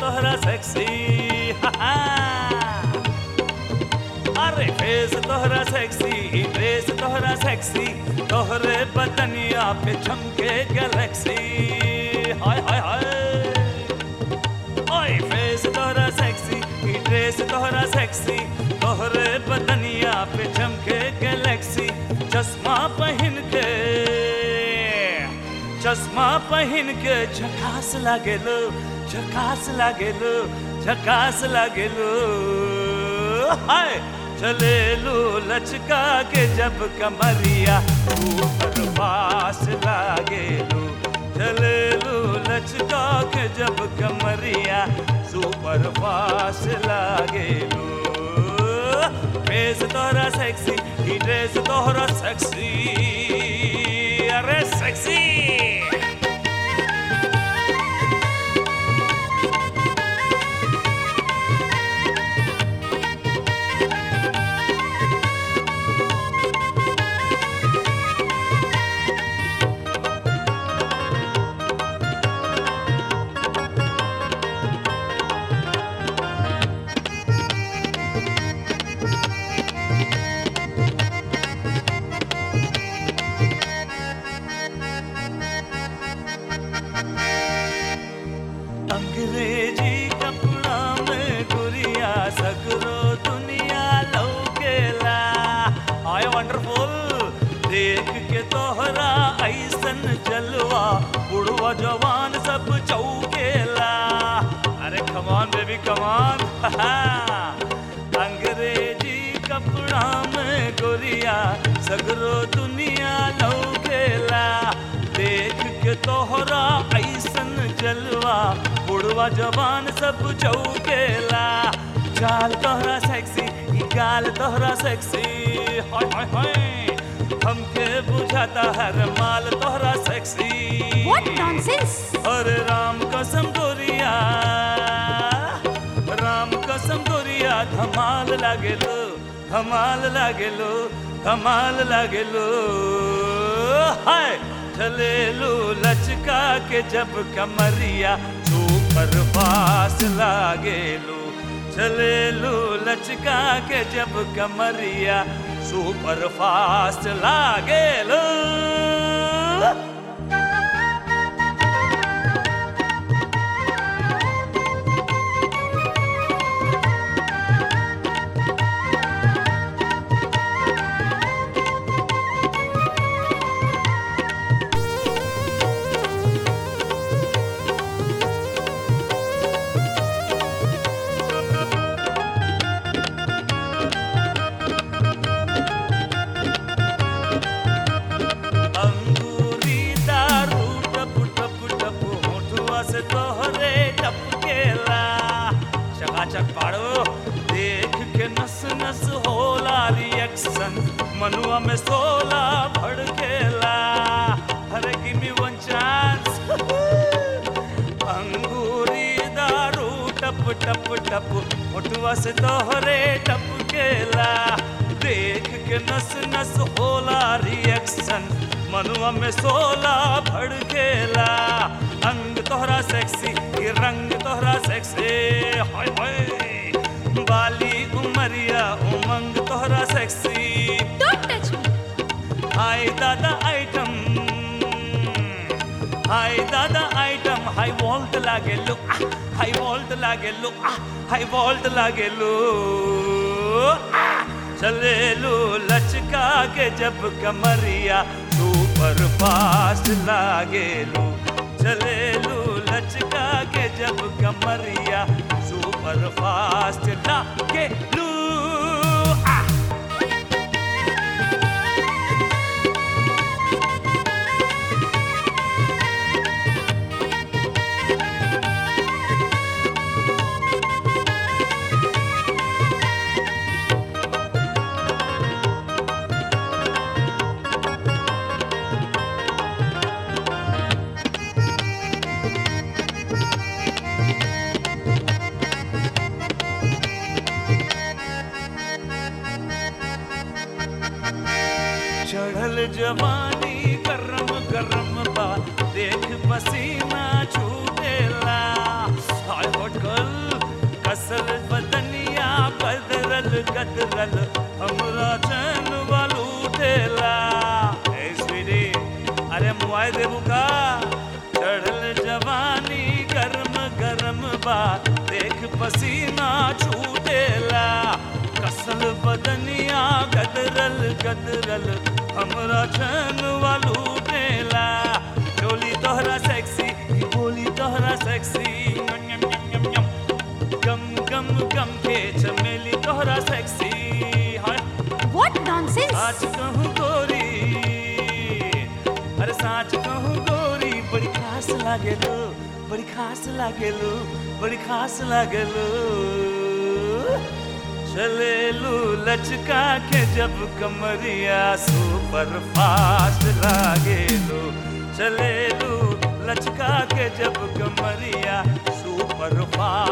तोहरा सेक्सी अरे फेस तोहरा सेक्सी ड्रेस तोहरा सेक्सी तोहरे बदनिया पे चमके गैलेक्सी हाय हाय हाय ओए फेस तोहरा सेक्सी ड्रेस तोहरा सेक्सी तोहरे बदनिया पे चमके गैलेक्सी चश्मा पहन के चश्मा पहन के झकास लागेलो झकास लागेलो झकास लागेलो हाय चलेलो लचका के जब कमरिया ऊपर पास लागेलो चलेलो लचका के जब कमरिया सुपर फास्ट लागेलो फेस तोहरा सेक्सी ही ड्रेस तोहरा सेक्सी अरे सेक्सी अंग्रेजी कपड़ा में गुरिया सगरो दुनिया लौकेला आय वंडरफुल देख के तोहरा ऐसन जलवा बुढ़वा जवान सब चौकेला अरे कमान बेबी कमान अंग्रेजी कपड़ा में गुरिया सगरो दुनिया लौकेला देख के तोहरा ऐसन जलवा बुढ़वा जवान सब चौकेला चाल तोहरा सेक्सी ई गाल तोहरा सेक्सी हाय हाय हाय हमके बुझाता हर माल तोहरा सेक्सी What nonsense! अरे राम कसम गोरिया राम कसम गोरिया धमाल लागेलो धमाल लागेलो धमाल लागेलो हाय चलेलो लचका के जब कमरिया सुपर फास्ट लागेलो चलेलो लचका के जब कमरिया सुपर फास्ट लागेलो अंगूरी दारू टप टप टप होठुआ से तोहरे टपकेला चकाचक पाड़ो देख के नस नस होला रिएक्शन मनुआ में सोला भड़केला अरे गिव मी वन चांस अंगूरी दारू टप टप टप होठुआ से तोहरे टपकेला देख के नस नस होला रिएक्शन मनुआ में सोला भड़केला अंग तोहरा सेक्सी ये रंग तोहरा सेक्सी हाय हाय बाली उमरिया उमंग तोहरा सेक्सी Don't touch me! हाय दादा आइटम हाय दादा आइटम हाई वोल्ट लागे लो हाई वोल्ट लागे लो हाई वोल्ट लागे लो चले लो लचका के जब कमरिया सुपर फास्ट लागे लो चले लो लचका के जब कमरिया सुपर फास्ट लागे लो आ! चढ़ल जवानी गरम गरम बा देख पसीना छूटेला हाय हॉट गर्ल गदरल हमरा चैन वालू ढेला ए स्वीटी अरे मुआई देबू का चढ़ल जवानी गरम गरम बा देख पसीना छूटेला कसल बदनिया गदरल गदरल हमरा चैन वालू ढेला चोली तोहरा सेक्सी ई बोली तोहरा सेक्सी यम यम यम यम गम गम गम के चमेली तोहरा सेक्सी हाय What nonsense! साच कहूँ गोरी अरे साच कहूँ गोरी बड़ी खास लागे लो बड़ी खास लागे लो बड़ी खास लागे लो चले लू लचका के जब कमरिया सुपर फास्ट लागे लो चले लू लचका के जब कमरिया सुपर फास्ट